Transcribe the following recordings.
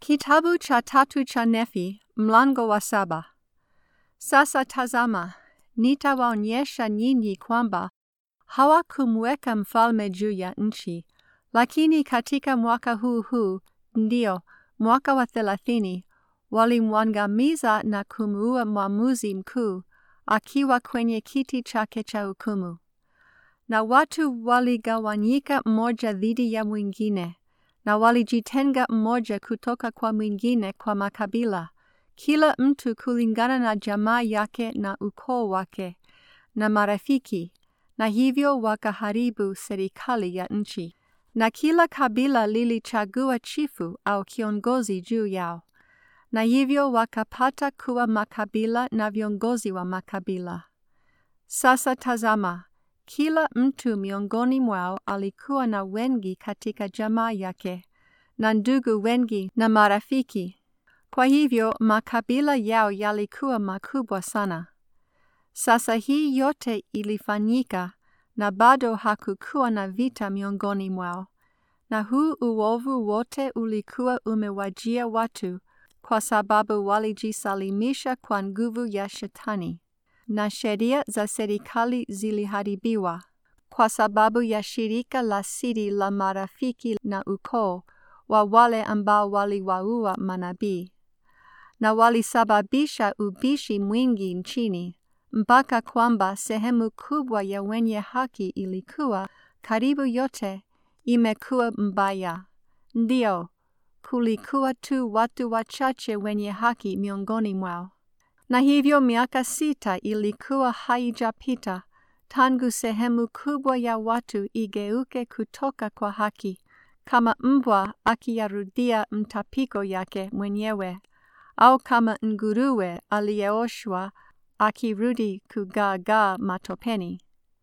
Kitabu cha tatu cha Nefi, mlango wa saba. Sasa tazama, nitawaonyesha nyinyi kwamba hawakumweka mfalme juu ya nchi, lakini katika mwaka huu huu, ndio mwaka wa thelathini, walimwangamiza na kumuua mwamuzi mkuu akiwa kwenye kiti chake cha hukumu. Na watu waligawanyika mmoja dhidi ya mwingine, na walijitenga mmoja kutoka kwa mwingine kwa makabila, kila mtu kulingana na jamaa yake na ukoo wake na marafiki, na hivyo wakaharibu serikali ya nchi. Na kila kabila lilichagua chifu au kiongozi juu yao, na hivyo wakapata kuwa makabila na viongozi wa makabila. Sasa tazama, kila mtu miongoni mwao alikuwa na wengi katika jamaa yake, na ndugu wengi na marafiki. Kwa hivyo makabila yao yalikuwa makubwa sana. Sasa hii yote ilifanyika, na bado hakukuwa na vita miongoni mwao. Na huu uovu wote ulikuwa umewajia watu kwa sababu walijisalimisha kwa nguvu ya Shetani na sheria za serikali ziliharibiwa kwa sababu ya shirika la siri la marafiki na ukoo wa wale ambao waliwaua manabii, na walisababisha ubishi mwingi nchini, mpaka kwamba sehemu kubwa ya wenye haki ilikuwa karibu yote imekuwa mbaya. Ndio, kulikuwa tu watu wachache wenye haki miongoni mwao. Na hivyo miaka sita ilikuwa haijapita tangu sehemu kubwa ya watu igeuke kutoka kwa haki, kama mbwa akiyarudia mtapiko yake mwenyewe, au kama nguruwe aliyeoshwa akirudi kugaagaa matopeni.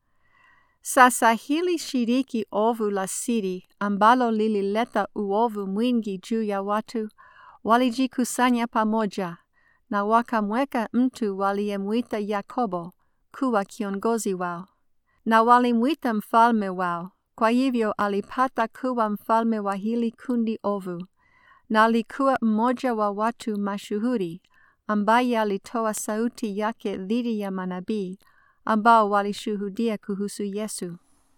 Sasa hili shiriki ovu la siri ambalo lilileta uovu mwingi juu ya watu, walijikusanya pamoja na wakamweka mtu waliyemwita Yakobo kuwa kiongozi wao, na walimwita mfalme wao. Kwa hivyo alipata kuwa mfalme wa hili kundi ovu, na alikuwa mmoja wa watu mashuhuri ambaye alitoa sauti yake dhidi ya manabii ambao walishuhudia kuhusu Yesu.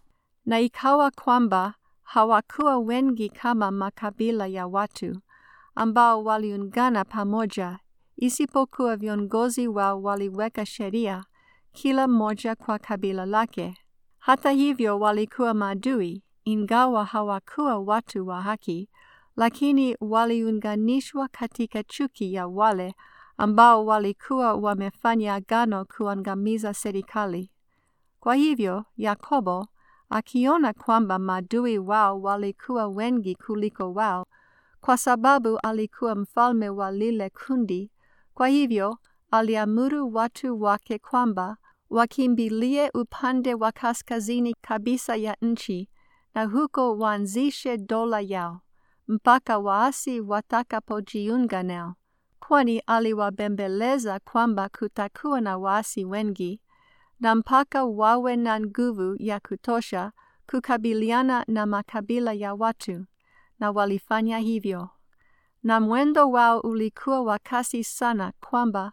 Na ikawa kwamba hawakuwa wengi kama makabila ya watu ambao waliungana pamoja isipokuwa viongozi wao waliweka sheria kila mmoja kwa kabila lake. Hata hivyo walikuwa maadui, ingawa hawakuwa watu wa haki, lakini waliunganishwa katika chuki ya wale ambao walikuwa wamefanya agano kuangamiza serikali. Kwa hivyo Yakobo, akiona kwamba maadui wao walikuwa wengi kuliko wao, kwa sababu alikuwa mfalme wa lile kundi, kwa hivyo aliamuru watu wake kwamba wakimbilie upande wa kaskazini kabisa ya nchi, na huko waanzishe dola yao mpaka waasi watakapojiunga nao, kwani aliwabembeleza kwamba kutakuwa na waasi wengi, na mpaka wawe na nguvu ya kutosha kukabiliana na makabila ya watu, na walifanya hivyo. Na mwendo wao ulikuwa wa kasi sana kwamba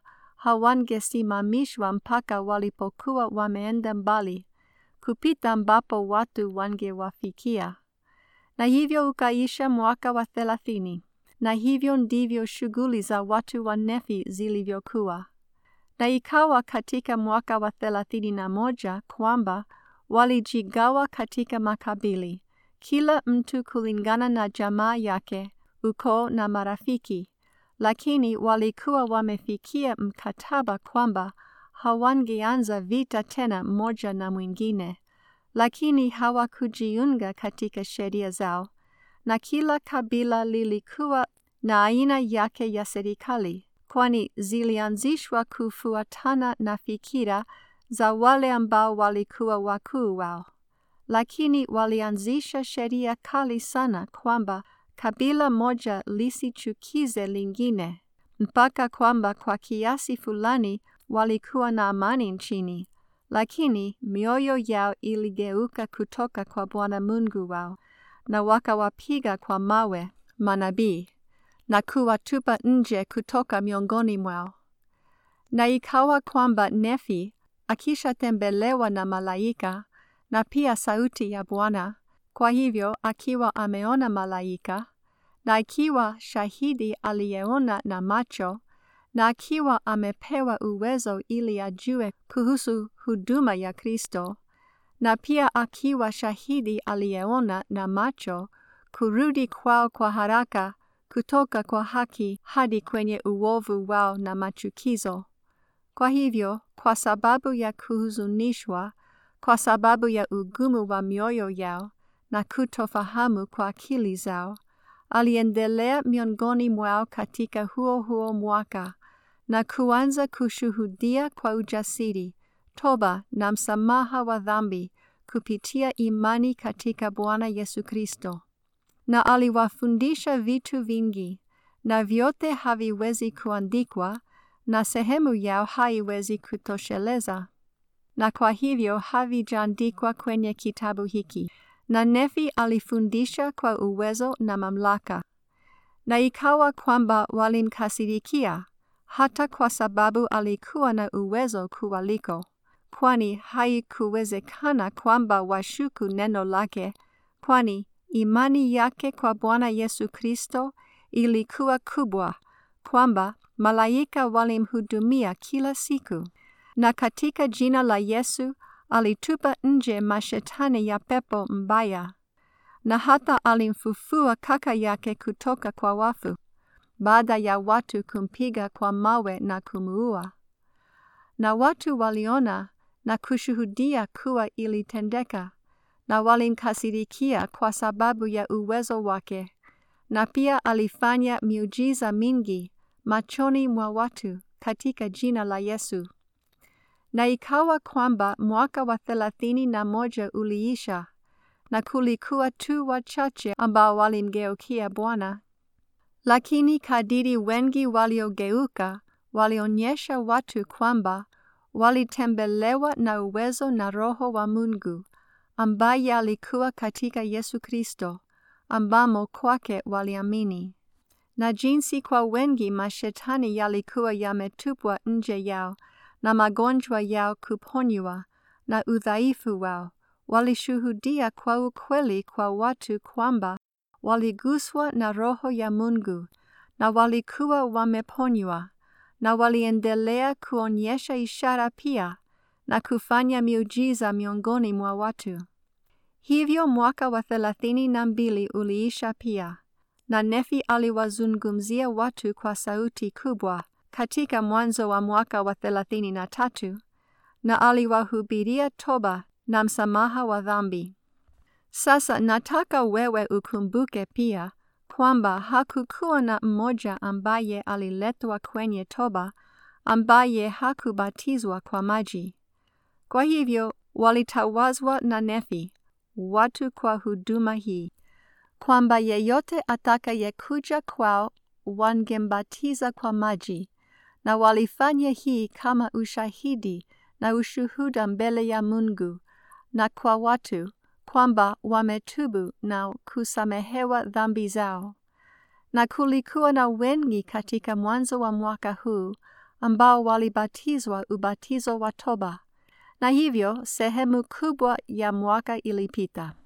hawangesimamishwa mpaka walipokuwa wameenda mbali kupita ambapo watu wangewafikia. Na hivyo ukaisha mwaka wa thelathini, na hivyo ndivyo shughuli za watu wa Nefi zilivyokuwa. Na ikawa katika mwaka wa thelathini na moja kwamba walijigawa katika makabili, kila mtu kulingana na jamaa yake, ukoo na marafiki lakini walikuwa wamefikia mkataba kwamba hawangeanza vita tena mmoja na mwingine, lakini hawakujiunga katika sheria zao, na kila kabila lilikuwa na aina yake ya serikali, kwani zilianzishwa kufuatana na fikira za wale ambao walikuwa wakuu wao, lakini walianzisha sheria kali sana kwamba kabila moja lisichukize lingine, mpaka kwamba kwa kiasi fulani walikuwa na amani nchini, lakini mioyo yao iligeuka kutoka kwa Bwana Mungu wao, na wakawapiga kwa mawe manabii, na kuwatupa nje kutoka miongoni mwao. Na ikawa kwamba Nefi akishatembelewa na malaika na pia sauti ya Bwana, kwa hivyo akiwa ameona malaika na akiwa shahidi aliyeona na macho na akiwa amepewa uwezo ili ajue kuhusu huduma ya Kristo na pia akiwa shahidi aliyeona na macho kurudi kwao kwa haraka kutoka kwa haki hadi kwenye uovu wao na machukizo. Kwa hivyo, kwa sababu ya kuhuzunishwa, kwa sababu ya ugumu wa mioyo yao na kutofahamu kwa akili zao, aliendelea miongoni mwao katika huo huo mwaka na kuanza kushuhudia kwa ujasiri toba na msamaha wa dhambi kupitia imani katika Bwana Yesu Kristo. Na aliwafundisha vitu vingi, na vyote haviwezi kuandikwa, na sehemu yao haiwezi kutosheleza, na kwa hivyo havijaandikwa kwenye kitabu hiki. Na Nefi alifundisha kwa uwezo na mamlaka, na ikawa kwamba walimkasirikia, hata kwa sababu alikuwa na uwezo kuwaliko kwani haikuwezekana kwamba washuku neno lake, kwani imani yake kwa Bwana Yesu Kristo ilikuwa kubwa, kwamba malaika walimhudumia kila siku, na katika jina la Yesu alitupa nje mashetani ya pepo mbaya, na hata alimfufua kaka yake kutoka kwa wafu, baada ya watu kumpiga kwa mawe na kumuua. Na watu waliona na kushuhudia kuwa ilitendeka, na walimkasirikia kwa sababu ya uwezo wake, na pia alifanya miujiza mingi machoni mwa watu katika jina la Yesu. Na ikawa kwamba mwaka wa thelathini na moja uliisha, na kulikuwa tu wachache ambao walimgeukia Bwana. Lakini kadiri wengi waliogeuka, walionyesha watu kwamba walitembelewa na uwezo na Roho wa Mungu ambaye alikuwa katika Yesu Kristo, ambamo kwake waliamini, na jinsi kwa wengi mashetani yalikuwa yametupwa nje yao na magonjwa yao kuponywa na udhaifu wao, walishuhudia kwa ukweli kwa watu kwamba waliguswa na Roho ya Mungu na walikuwa wameponywa na waliendelea kuonyesha ishara pia na kufanya miujiza miongoni mwa watu. Hivyo mwaka wa thelathini na mbili uliisha pia, na Nefi aliwazungumzia watu kwa sauti kubwa katika mwanzo wa mwaka wa thelathini na tatu, na aliwahubiria toba na msamaha wa dhambi. Sasa nataka wewe ukumbuke pia kwamba hakukuwa na mmoja ambaye aliletwa kwenye toba ambaye hakubatizwa kwa maji. Kwa hivyo walitawazwa na Nefi watu kwa huduma hii, kwamba yeyote atakayekuja kwao wangembatiza kwa maji, na walifanya hii kama ushahidi na ushuhuda mbele ya Mungu na kwa watu kwamba wametubu na kusamehewa dhambi zao. Na kulikuwa na wengi katika mwanzo wa mwaka huu ambao walibatizwa ubatizo wa toba, na hivyo sehemu kubwa ya mwaka ilipita.